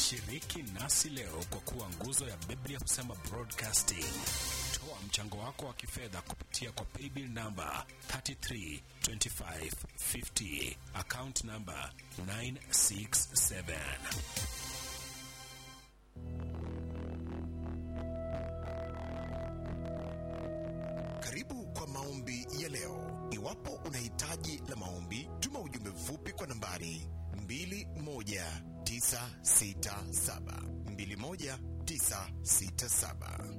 Shiriki nasi leo kwa kuwa nguzo ya Biblia husema broadcasting. Toa mchango wako wa kifedha kupitia kwa paybill namba 332550 account namba 967. Karibu kwa maombi ya leo. Iwapo una hitaji la maombi, tuma ujumbe mfupi kwa nambari 21967 21967.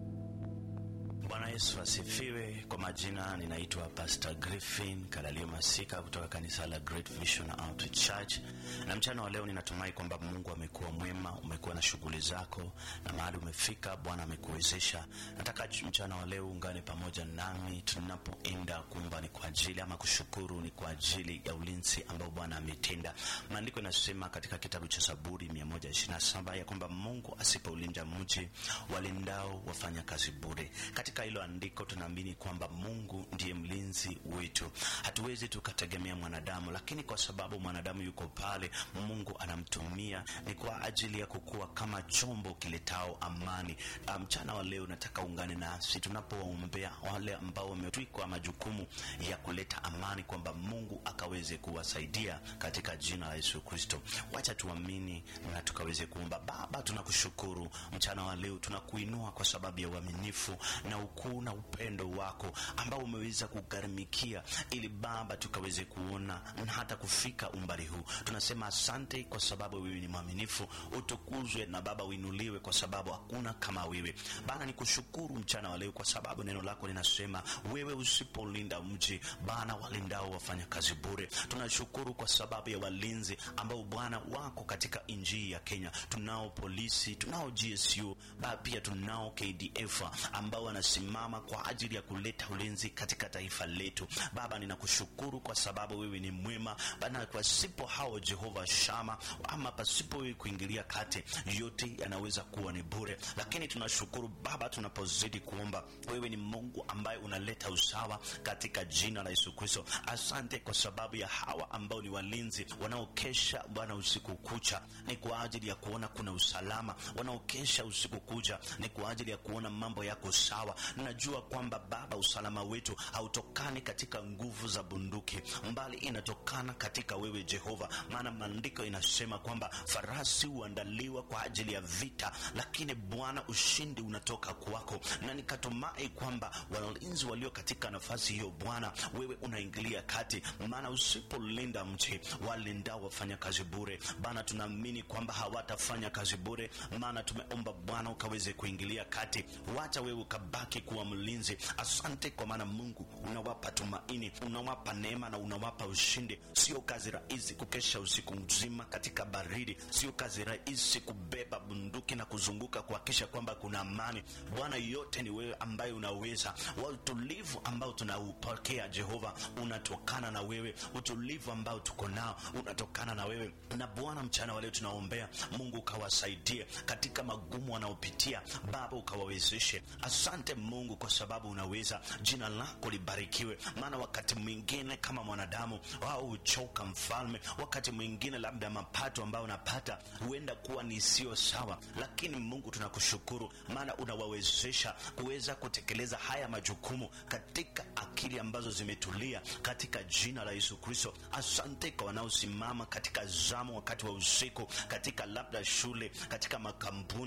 Bwana Yesu asifiwe. Kwa majina ninaitwa Pastor Griffin Kalalio Masika kutoka kanisa la Great Vision Outreach Church, na mchana wa leo ninatumai kwamba Mungu amekuwa mwema, umekuwa na shughuli zako na mahali umefika, Bwana amekuwezesha. Nataka mchana wa leo ungane pamoja nami tunapoenda kuomba, ni kwa ajili ama kushukuru, ni kwa ajili ya ulinzi ambao Bwana ametenda. Maandiko inasema katika kitabu cha Zaburi 127 ya kwamba Mungu asipoulinda mji, walindao wafanya kazi bure. Katika hilo andiko tunaamini kwamba Mungu ndiye mlinzi wetu. Hatuwezi tukategemea mwanadamu, lakini kwa sababu mwanadamu yuko pale, Mungu anamtumia ni kwa ajili ya kukua kama chombo kiletao amani. Mchana wa leo nataka ungane nasi tunapowaombea wale ambao wametwikwa majukumu ya kuleta amani, kwamba Mungu akaweze kuwasaidia katika jina la Yesu Kristo. Wacha tuamini na tukaweze kuomba. Baba, tunakushukuru mchana wa leo, tunakuinua kwa sababu ya uaminifu na ukuu na upendo wako ambao umeweza kugharimikia ili Baba tukaweze kuona na hata kufika umbali huu. Tunasema asante kwa sababu wewe ni mwaminifu, utukuzwe na Baba uinuliwe, kwa sababu hakuna kama wewe Bana. Ni kushukuru mchana wa leo kwa sababu neno lako linasema wewe usipolinda mji Bana, walindao wafanya kazi bure. Tunashukuru kwa sababu ya walinzi ambao Bwana wako katika nchi ya Kenya. Tunao polisi, tunao GSU, Baba pia tunao KDF ambao wanasimama kwa ajili ya kuleta ulinzi katika taifa letu. Baba, ninakushukuru kwa sababu wewe ni mwema Bana. Pasipo hao Jehova Shama, ama pasipo wewe kuingilia kati, yote yanaweza kuwa ni bure. Lakini tunashukuru Baba, tunapozidi kuomba, wewe ni Mungu ambaye unaleta usawa katika jina la Yesu Kristo. Asante kwa sababu ya hawa ambao ni walinzi wanaokesha Bwana usiku kucha, ni kwa ajili ya kuona kuna usalama. Wanaokesha usiku kucha ni kwa ajili ya kuona mambo yako sawa. Najua kwamba Baba, usalama wetu hautokani katika nguvu za bunduki, mbali inatokana katika wewe Jehova, maana maandiko inasema kwamba farasi huandaliwa kwa ajili ya vita, lakini Bwana ushindi unatoka kwako, na nikatumai kwamba walinzi walio katika nafasi hiyo Bwana wewe unaingilia kati, maana usipolinda mji walindao wafanya kazi bure. Bana, tunaamini kwamba hawatafanya kazi bure, maana tumeomba Bwana ukaweze kuingilia kati, wacha wewe ukabaki kuwa mlinzi. Asante kwa maana Mungu unawapa tumaini, unawapa neema na unawapa ushindi. Sio kazi rahisi kukesha usiku mzima katika baridi, sio kazi rahisi kubeba bunduki na kuzunguka kuhakikisha kwamba kuna amani. Bwana, yote ni wewe ambaye unaweza. Wa utulivu ambao tunaupokea Jehova unatokana na wewe, utulivu ambao tuko nao unatokana na wewe. Na Bwana, mchana wa leo tunaombea Mungu ukawasaidie katika magumu wanaopitia, Baba ukawawezeshe. Asante Mungu kwa sababu unaweza. Jina lako libarikiwe, maana wakati mwingine kama mwanadamu wao huchoka Mfalme, wakati mwingine labda mapato ambayo unapata huenda kuwa ni sio sawa, lakini Mungu tunakushukuru, maana unawawezesha kuweza kutekeleza haya majukumu katika akili ambazo zimetulia, katika jina la Yesu Kristo. Asante kwa wanaosimama katika zamu wakati wa usiku, katika labda shule, katika makampuni